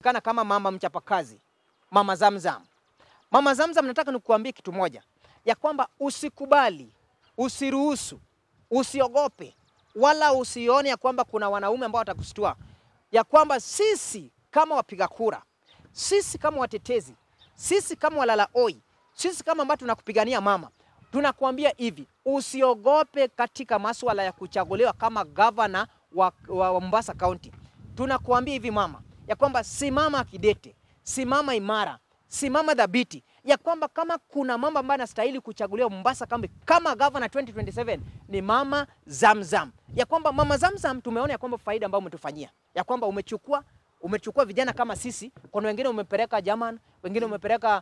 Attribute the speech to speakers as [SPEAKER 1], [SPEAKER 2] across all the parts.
[SPEAKER 1] anajulikana kama mama mchapakazi, mama Zamzam. Mama Zamzam, nataka nikuambie kitu moja, ya kwamba usikubali, usiruhusu, usiogope, wala usione ya kwamba kuna wanaume ambao watakustua, ya kwamba sisi kama wapiga kura, sisi kama watetezi, sisi kama walala oi, sisi kama ambao tunakupigania mama, tunakuambia hivi, usiogope katika masuala ya kuchaguliwa kama gavana wa, wa, wa Mombasa County. Tunakuambia hivi mama, ya kwamba simama kidete, simama imara, simama dhabiti, ya kwamba kama kuna mama ambaye anastahili kuchaguliwa Mombasa County kama gavana 2027 ni mama Zamzam, ya kwamba mama Zamzam tumeona ya kwamba faida ambayo umetufanyia, ya kwamba umechukua umechukua vijana kama sisi. Kuna wengine umepeleka German, wengine umepeleka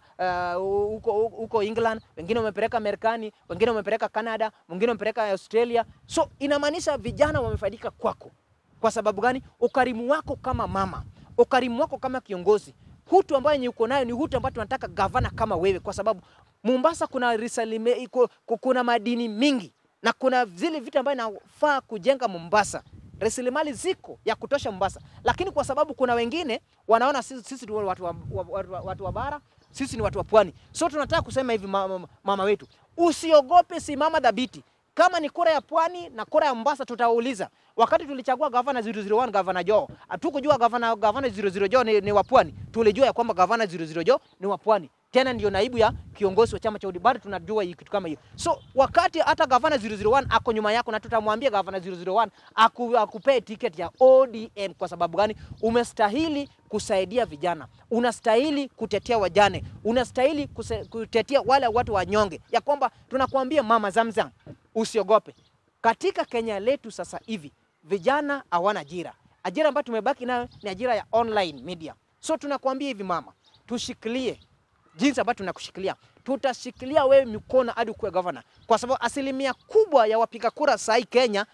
[SPEAKER 1] huko uh, huko England, wengine umepeleka Marekani, wengine umepeleka Canada, wengine umepeleka Australia. So inamaanisha vijana wamefaidika kwako. Kwa sababu gani? Ukarimu wako kama mama, ukarimu wako kama kiongozi, hutu ambayo yenye uko nayo ni hutu ambayo tunataka gavana kama wewe, kwa sababu Mombasa kuna risalime, iko, kuna madini mingi na kuna zile vitu ambayo inafaa kujenga Mombasa rasilimali ziko ya kutosha Mombasa, lakini kwa sababu kuna wengine wanaona sisi, sisi ni watu wa, watu, wa, watu wa bara, sisi ni watu wa pwani. So tunataka kusema hivi mama, mama wetu, usiogope, simama dhabiti. Kama ni kura ya pwani na kura ya Mombasa, tutauliza. Wakati tulichagua gavana 001 gavana Joe, hatukujua gavana gavana 00 Joe ni, ni wa pwani. Tulijua ya kwamba gavana 00 Joe ni wa pwani tena ndio naibu ya kiongozi wa chama cha UDA. Bado tunajua kitu kama hiyo. So wakati hata gavana 001 ako nyuma yako, na tutamwambia gavana 001 aku, akupee tiketi ya ODM. Kwa sababu gani? Umestahili kusaidia vijana, unastahili kutetea wajane, unastahili kuse, kutetea wale watu wanyonge, ya kwamba tunakuambia mama Zamzam, usiogope. Katika Kenya letu sasa hivi vijana hawana ajira. Ajira ambayo tumebaki nayo ni ajira ya online media. So tunakuambia hivi mama, tushikilie jinsi ambavyo tunakushikilia, tutashikilia wewe mikono hadi kuwe gavana, kwa sababu asilimia kubwa ya wapiga kura sahii Kenya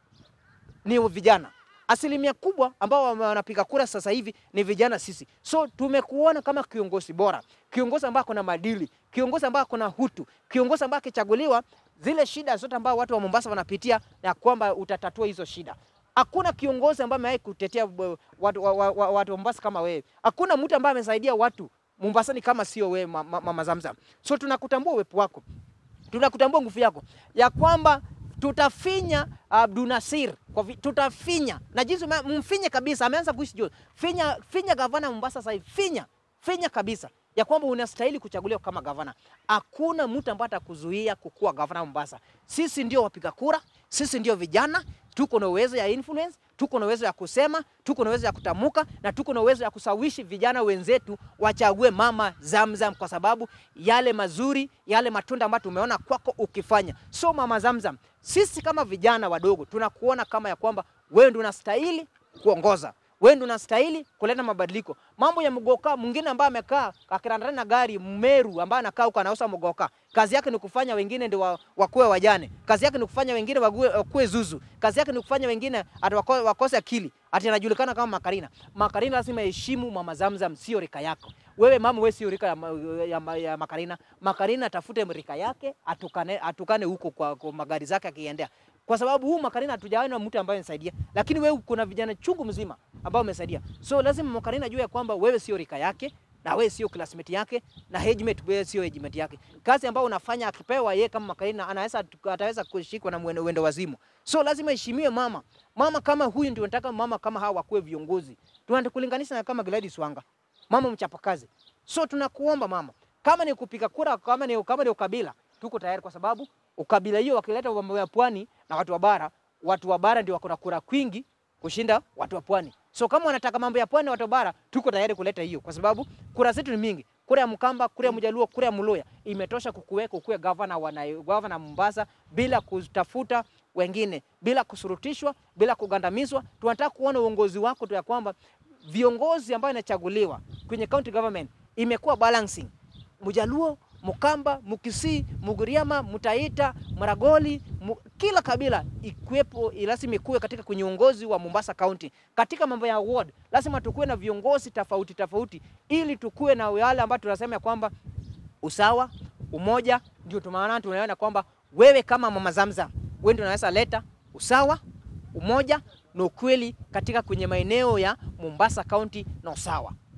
[SPEAKER 1] ni vijana. Asilimia kubwa ambao wanapiga kura sasa hivi ni vijana sisi. So tumekuona kama kiongozi bora, kiongozi ambaye kuna madili, kiongozi ambaye kuna hutu, kiongozi ambaye akichaguliwa, zile shida zote ambao watu wa Mombasa wanapitia na kwamba utatatua hizo shida. Hakuna kiongozi ambaye amewahi kutetea watu wa, wa, wa, watu wa Mombasa kama wewe. Hakuna mtu ambaye amesaidia watu Mombasa ni kama sio wewe mama, mama Zamzam. So tunakutambua uwepo wako, tunakutambua nguvu yako ya kwamba tutafinya Abdul Nasir kwa vi, tutafinya na jinsi mfinye kabisa, ameanza kuishi juu. Finya, finya gavana Mombasa sasa hivi, finya finya kabisa ya kwamba unastahili kuchaguliwa kama gavana. Hakuna mtu ambaye atakuzuia kukuwa gavana Mombasa. Sisi ndio wapiga kura, sisi ndio vijana, tuko na uwezo ya influence, tuko na uwezo ya kusema, tuko na uwezo ya kutamuka na tuko na uwezo ya kusawishi vijana wenzetu wachague mama Zamzam kwa sababu yale mazuri, yale matunda ambayo tumeona kwako ukifanya. So mama Zamzam, sisi kama vijana wadogo tunakuona kama ya kwamba wewe ndio unastahili kuongoza wewe ndio unastahili kuleta mabadiliko. Mambo ya mgoka mwingine ambaye amekaa akirandana na gari Mmeru ambaye anakaa huko anauza mgoka, kazi yake ni kufanya wengine ndio wa, wakuwe wajane, kazi yake ni kufanya wengine wakuwe zuzu, kazi yake ni kufanya wengine ati wakose akili, ati anajulikana kama Makarina. Makarina lazima heshimu mama Zamzam, sio rika yako wewe mama, wewe sio rika ya, ya, ya Makarina. Makarina atafute rika yake atukane, atukane huko kwa, kwa magari zake akiendea kwa sababu huu Makarina hatujaona mtu ambaye anasaidia, lakini wewe kuna vijana chungu mzima ambao umesaidia. So lazima Makarina ajue kwamba wewe sio rika yake na wewe sio classmate yake na age wewe sio age yake. Kazi ambayo unafanya akipewa yeye kama Makarina anaweza ataweza kushikwa na mwendo, wendo wazimu. So lazima heshimiwe mama. Mama kama huyu ndio nataka mama kama hawa wakuwe viongozi. Tunatukulinganisha na kama Gladys Wanga. Mama mchapakazi. So tunakuomba mama, kama ni kupiga kura, kama ni kama ni ukabila, tuko tayari kwa sababu ukabila hiyo wakileta mambo ya pwani na watu wa bara, watu wa bara ndio wako na kura kwingi kushinda watu wa pwani. So kama wanataka mambo ya pwani na watu wa bara, tuko tayari kuleta hiyo, kwa sababu kura zetu ni mingi. Kura ya Mkamba, kura ya Mjaluo, kura ya Mluya imetosha kukuweka ukuwe gavana wa gavana Mombasa bila kutafuta wengine, bila kusurutishwa, bila kugandamizwa. Tunataka kuona uongozi wako tu ya kwamba viongozi ambao inachaguliwa kwenye county government imekuwa balancing. Mjaluo Mkamba, Mkisii, Mugiriama, Mtaita, Maragoli, mu, kila kabila ikuwepo, lazima ikuwe katika kwenye uongozi wa Mombasa County. Katika mambo ya ward lazima tukuwe na viongozi tofauti tofauti, ili tukuwe na wale ambao tunasema ya kwamba usawa, umoja. Ndio tumaana tunaona kwamba wewe kama mama Zamzam, wewe ndio unaweza leta usawa, umoja na ukweli katika kwenye maeneo ya Mombasa County na usawa.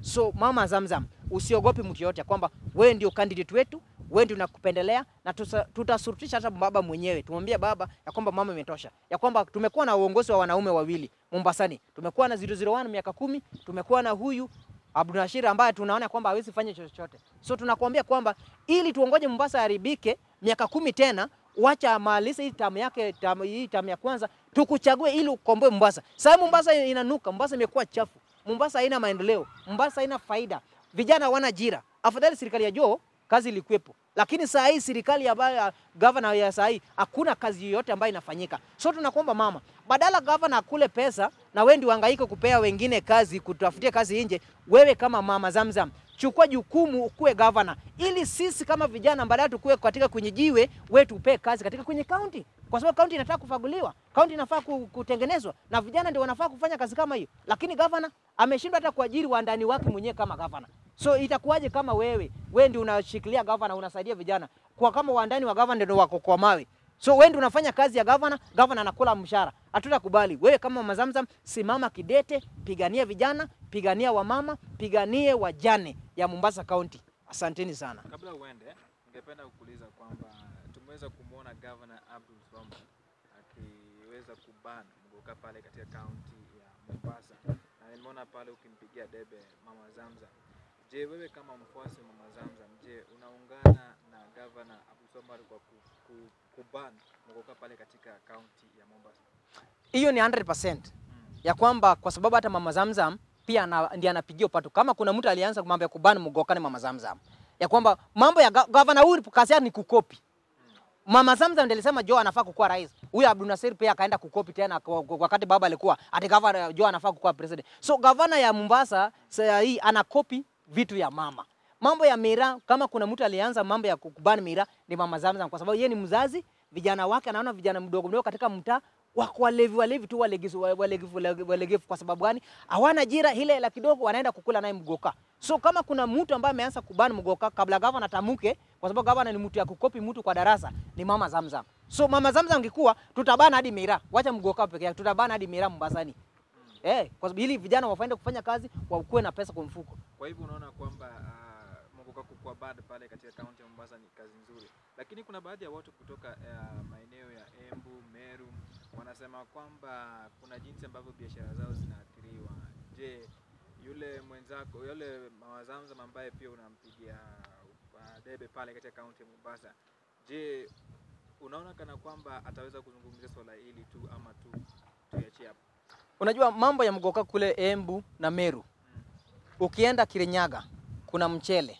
[SPEAKER 1] So mama Zamzam, usiogopi mtu yote kwamba wewe ndio candidate wetu, wewe ndio nakupendelea na tusa- tutasurutisha hata baba mwenyewe. Tumwambie baba ya kwamba mama imetosha, ya kwamba tumekuwa na uongozi wa wanaume wawili Mombasani, tumekuwa na 001 miaka kumi, tumekuwa na huyu Abdulrashid ambaye tunaona kwamba hawezi fanya chochote. So tunakuambia kwamba ili tuongoje Mombasa haribike miaka kumi tena, wacha amalize hii tamu yake tamu, hii tamu ya kwanza tukuchague ili ukomboe Mombasa. Sasa Mombasa inanuka, Mombasa imekuwa chafu, Mombasa haina maendeleo, Mombasa haina faida, vijana hawana ajira. Afadhali serikali ya Joho kazi ilikuwepo, lakini saa hii serikali ambayo ya gavana ya saa hii hakuna kazi yoyote ambayo inafanyika. So tunakuomba mama, badala gavana akule pesa na wewe ndio uhangaike kupea wengine kazi, kutafutia kazi nje, wewe kama mama Zamzam chukua jukumu ukuwe gavana, ili sisi kama vijana baadaye tukue katika kwenye jiwe, wewe tupee kazi katika kwenye kaunti, kwa sababu kaunti inataka kufaguliwa, kaunti inafaa ku- kutengenezwa na vijana ndio wanafaa kufanya kazi kama hiyo, lakini gavana ameshindwa hata kuajiri wandani wake mwenyewe kama gavana. So itakuwaje kama wewe wewe ndio unashikilia gavana, unasaidia vijana kwa kama wandani wa gavana ndio wako kwa mawe So wewe ndio unafanya kazi ya gavana, gavana anakula mshahara. Hatutakubali. Wewe kama Mama Zamzam, simama kidete, pigania vijana, pigania wamama, piganie wajane ya Mombasa County. Asanteni sana.
[SPEAKER 2] Kabla uende, ningependa kukuuliza kwamba tumeweza kumwona Governor Abdul Swambo akiweza kuban mgoka pale katika kaunti ya Mombasa, na nimeona pale ukimpigia debe Mama Zamzam. Je, wewe kama mfuasi wa Mama Zamzam, je, unaungana na Governor Abdul Swambo kwa ku, ku, kuban mgoka pale katika kaunti ya Mombasa?
[SPEAKER 1] Hiyo ni 100% ya kwamba kwa sababu hata Mama Zamzam pia ana, ndiye anapigia upato. Kama kuna mtu alianza mambo ya kubana mgokani Mama Zamzam, ya kwamba mambo ya ga- gavana huyu kazi yake ni kukopi. Mama Zamzam ndiye alisema Joe anafaa kukuwa rais. Huyu Abdul Nasir pia akaenda kukopi tena kwa- kwa- wakati baba alikuwa ati gavana Joe anafaa kukuwa president. So gavana ya Mombasa sasa hii anakopi vitu ya mama. Mambo ya mira, kama kuna mtu alianza mambo ya kukubani mira ni Mama Zamzam, kwa sababu yeye ni mzazi, vijana wake anaona vijana mdogo mdogo katika mtaa wako walevi walevi tu walegevu walegevu walegevu. Kwa sababu gani? Hawana ajira, ile hela kidogo wanaenda kukula naye mgoka. So kama kuna mtu ambaye ameanza kubani mgoka kabla gavana tamuke, kwa sababu gavana ni mtu ya kukopi mtu kwa darasa, ni Mama Zamzam. So Mama Zamzam angekuwa tutabana hadi mira, wacha mgoka peke yake, tutabana hadi mira Mombasani. Eh, kwa sababu ili vijana wafaende kufanya kazi wakuwe na pesa kwa mfuko.
[SPEAKER 2] Kwa hivyo unaona kwamba uh, Mogoka kukua bad pale katika kaunti ya Mombasa ni kazi nzuri, lakini kuna baadhi ya watu kutoka uh, maeneo ya Embu, Meru wanasema kwamba kuna jinsi ambavyo biashara zao zinaathiriwa. Je, yule mwenzako yule Mama Zamzam ambaye pia unampigia uh, debe pale katika kaunti ya Mombasa, je, unaona kana kwamba ataweza kuzungumzia swala hili tu ama tu tuiachie hapo?
[SPEAKER 1] Unajua mambo ya mgoka kule Embu na Meru, ukienda Kirinyaga kuna mchele,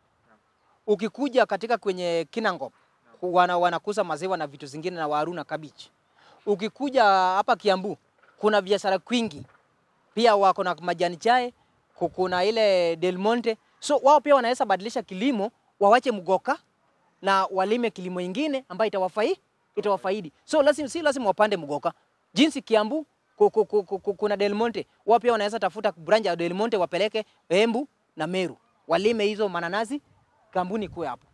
[SPEAKER 1] ukikuja katika kwenye Kinangop wana, wanakuza maziwa na vitu zingine na waru na kabichi. Ukikuja hapa Kiambu kuna biashara kwingi, pia wako na majani chai, ku- kuna ile Del Monte. So wao pia wanaweza badilisha kilimo, wawache mgoka na walime kilimo ingine ambayo itawafai itawafaidi. So lazima, si lazima wapande mgoka. Jinsi Kiambu ku- ku- ku- ku- kuna Del Monte, wao pia wanaweza tafuta branch ya Del Monte wapeleke Embu na Meru, walime hizo mananasi, kampuni kuwe hapo.